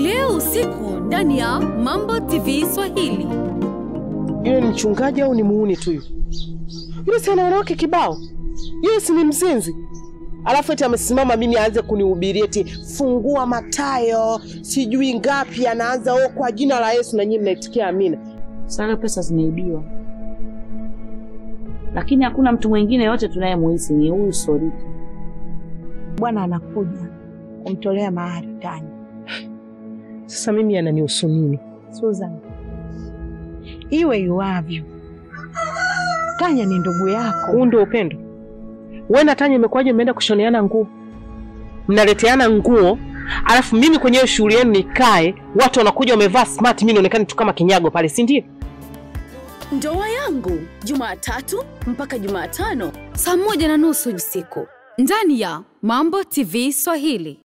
leo usiku ndani ya Mambo TV Swahili. Yule ni mchungaji au ni muuni tu yule? Yule si ana wanawake kibao? Yule si ni mzinzi? Alafu eti amesimama mimi aanze kunihubiria eti fungua Mathayo sijui ngapi, anaanza o kwa jina la Yesu, na nyinyi mnaitikia amina. Sasa pesa zimeibiwa, lakini hakuna mtu mwingine yote tunayemuhisi ni huyu Soriti. Bwana anakuja kumtolea mahari Tanya. Sasa mimi ananihusu nini? Susan, iwe iwavyo, Tanya ni ndugu yako. Huu ndio upendo? Wewe na Tanya imekuwaje mmeenda kushoneana nguo, mnaleteana nguo, alafu mimi kwenye hiyo shughuli yenu nikae, watu wanakuja wamevaa smart, mimi naonekana tu kama kinyago pale, si ndio? Ndoa yangu Jumatatu mpaka Jumatano saa moja na nusu usiku ndani ya Mambo TV Swahili.